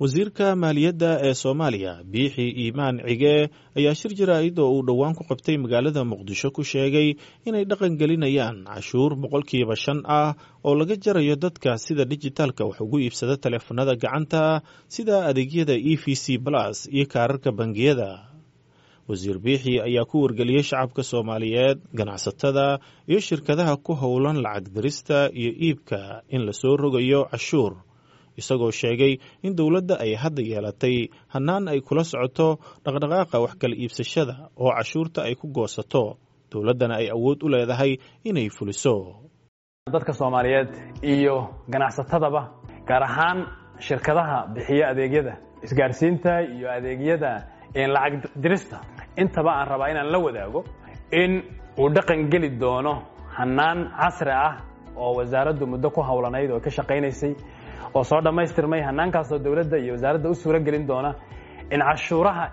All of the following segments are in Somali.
wasiirka maaliyadda ee soomaaliya biixi iimaan cige ayaa shir jaraa'id oo uu dhowaan ku qabtay magaalada muqdisho ku sheegay inay dhaqan gelinayaan cashuur boqolkiiba shan ah oo laga jarayo dadka sida dijitaalka wax ugu iibsada taleefanada gacanta sida adeegyada e v c plus iyo kaararka bangiyada wasiir biixi ayaa ku wargeliyey shacabka soomaaliyeed ganacsatada iyo shirkadaha ku howlan lacag dirista iyo iibka in lasoo rogayo cashuur isagoo sheegay in dowladda ay hadda yeelatay hannaan ay kula socoto dhaqdhaqaaqa wax kala iibsashada oo cashuurta ay ku goosato dowladdana ay awood u leedahay inay fuliso dadka soomaaliyeed iyo ganacsatadaba gaar ahaan shirkadaha bixiya adeegyada isgaarsiinta iyo adeegyada lacag dirista intaba aan rabaa inaan la wadaago in uu dhaqan geli doono hannaan casri ah oo wasaaraddu muddo ku howlanayd oo ka shaqaynaysay oo soo dhammaystirmay hannaankaasoo dowladda iyo wasaaradda u suuro gelin doona in cashuuraha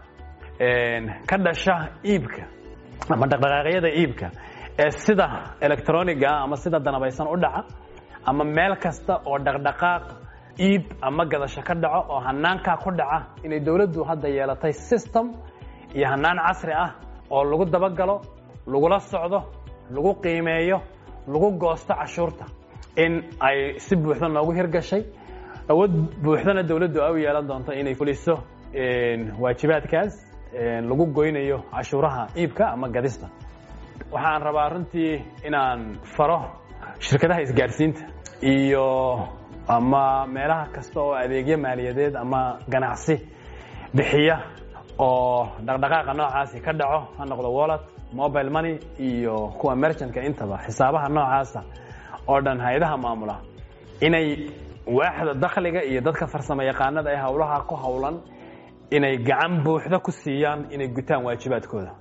ka dhasha iibka ama dhaqdhaqaaqyada iibka ee sida electroniga ama sida danabaysan u dhaca ama meel kasta oo dhaqdhaqaaq iib ama gadasho ka dhaco oo hannaankaa ku dhaca inay dowladdu hadda yeelatay system iyo hannaan casri ah oo lagu dabagalo lagula socdo lagu qiimeeyo lagu goosto cashuurta in ay si buuxda noogu hirgashay awood buuxdana dowladdu ay u yeelan doonto inay fuliso waajibaadkaas lagu goynayo cashuuraha iibka ama gadista waxaan rabaa runtii inaan faro shirkadaha isgaarsiinta iyo ama meelaha kasta oo adeegyo maaliyadeed ama ganacsi bixiya oo dhaqdhaqaaqa noocaasi ka dhaco ha noqdo wallet mobile money iyo kuwa merchantka intaba xisaabaha noocaasa oo dhan hay-adaha maamula inay waaxda dakhliga iyo dadka farsamo yaqaanada ee howlaha ku howlan inay gacan buuxda ku siiyaan inay gutaan waajibaadkooda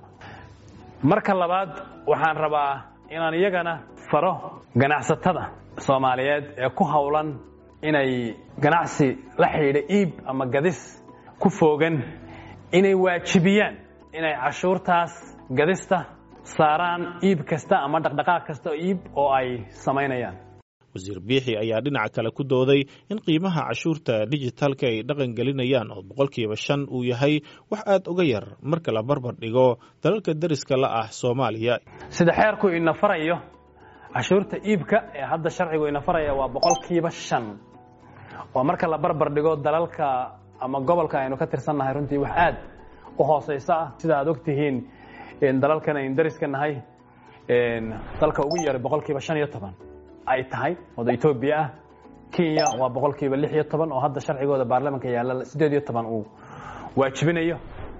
marka labaad waxaan rabaa inaan iyagana faro ganacsatada soomaaliyeed ee ku howlan inay ganacsi la xidhiidha iib ama gadis ku foogan inay waajibiyaan inay cashuurtaas gadista saaraan iib kasta ama dhaqdhaqaaq kasta oo iib oo ay samaynayaan wasiir biixi ayaa dhinaca kale ku dooday in qiimaha cashuurta dijitaalka ay dhaqan gelinayaan oo boqolkiiba shan uu yahay wax aad uga yar marka la barbar dhigo dalalka deriska la ah soomaaliya sida xeerku ina farayo cashuurta iibka ee hadda sharcigu ina faraya waa boqolkiiba shan oo marka la barbar dhigo dalalka ama gobolka aynu ka tirsannahay runtii wax aad u hooseyso ah sida aad ogtihiin dalalkan aynu deriska nahay dalka ugu yaray boqolkiiba shan iyo toban ay tahay wada etoobiya ah kenya waa boqolkiiba lix iyo toban oo hadda sharcigooda baarlamanka yaalla siddeed iyo toban uu waajibinayo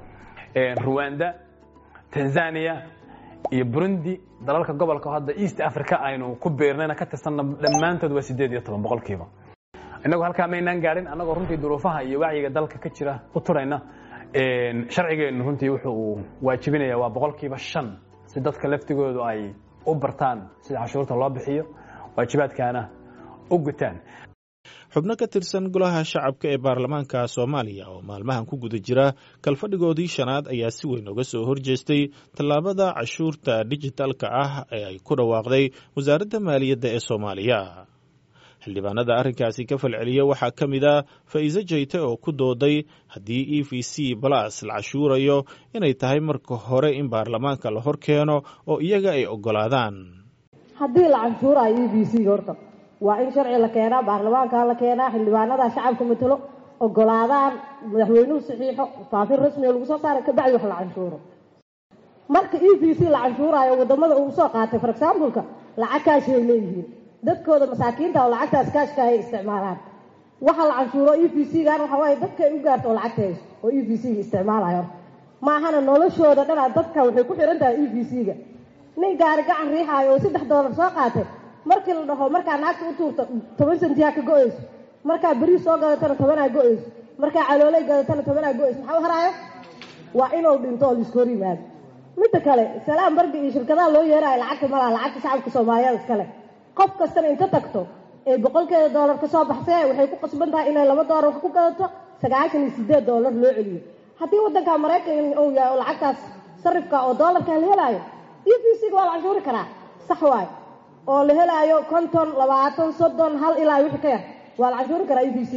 ruwanda tanzania iyo burundi dalalka gobolka hadda east africa aynu ku beernayna ka tirsanna dhammaantood waa siddeed iyo toban boqolkiiba innagu halkaa maynaan gaadhin annagoo runtii duruufaha iyo wacyiga dalka ka jira u turayna sharcigeennu runtii wuxuu uu waajibinaya waa boqolkiiba shan si dadka laftigoodu ay u bartaan sida cashuurta loo bixiyo waajibaadkaana u gutaan xubno ka tirsan golaha shacabka ee baarlamaanka soomaaliya oo maalmahan ku guda jira kalfadhigoodii shanaad ayaa si weyn uga soo horjeestay tallaabada cashuurta dijitaalka ah ee ay ku dhawaaqday wasaaradda maaliyadda ee soomaaliya xildhibaanada arrinkaasi ka falceliya waxaa ka mid a faa'iise jayte oo ku dooday haddii e v c balas la cashuurayo inay tahay marka hore in baarlamaanka la hor keeno oo iyaga ay oggolaadaan haddii la canshuuraayo e b c horta waa in sharci la keenaa baarlamaanka la keenaa xildhibaanada shacabka matalo ogolaadaan madaxweynuhu saxiixo faafin rasmiga lagu soo saara kabacdi wax la canshuuro marka e b c la canshuuraayo wadamada uu soo qaatay for exampleka lacag kaashi ay leeyihiin dadkooda masaakiinta oo lacagtaas kaashka ay isticmaalaan waxa la canshuuro e b c gan waxa waaye dadka ay u gaarto oo lacagta hayso oo e b c ga isticmaalayo maahana noloshooda dhanaa dadka waxay ku xihan tahay e b c ga nin gaari gacan riixaayo oo saddex doolar soo qaatay markii la dhaho markaa naagta u tuurta toban sentiyaa ka go-eyso markaa beriis soo gadatana tobanaa go-eyso markaa calooley gadatana tobanaa go-eyso maxaa u haraayo waa inuu dhinto oo laiska hor yimaado midda kale salaam barga iyo shirkadaha loo yeerayo lacagta malaha lacagta shacabka soomaaliyeed iskale qof kastana inta tagto ee boqolkeeda doolar ka soo baxsee waxay ku qasban tahay inay laba doolar wax ku gadato sagaashan iyo sideed doolar loo celiyo haddii waddanka maraykan uu yahay oo lacagtaas sarifka oo doolarka la helaayo e v c ga waa la canshuuri karaa sax waayo oo la helaayo konton labaatan soddon hal ilaa wixii ka yar waa la canshuuri karaa e v c ga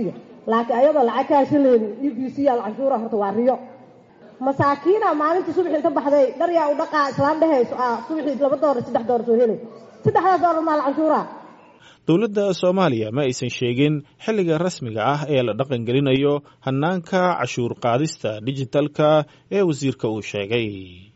laakiin ayadoo lacag ka hashalaynin e b c yaa la canshuura horta waa riyo masaakiina maalintii subaxii ka baxday dharyaa u dhaqaa islaan dhehayso ah subaxii laba doolar saddex doolar soo helay saddexdaas doolar maa la canshuuraa dowladda soomaaliya ma aysan sheegin xilliga rasmiga ah ee la dhaqangelinayo hannaanka cashuur qaadista dijitalka ee wasiirka uu sheegay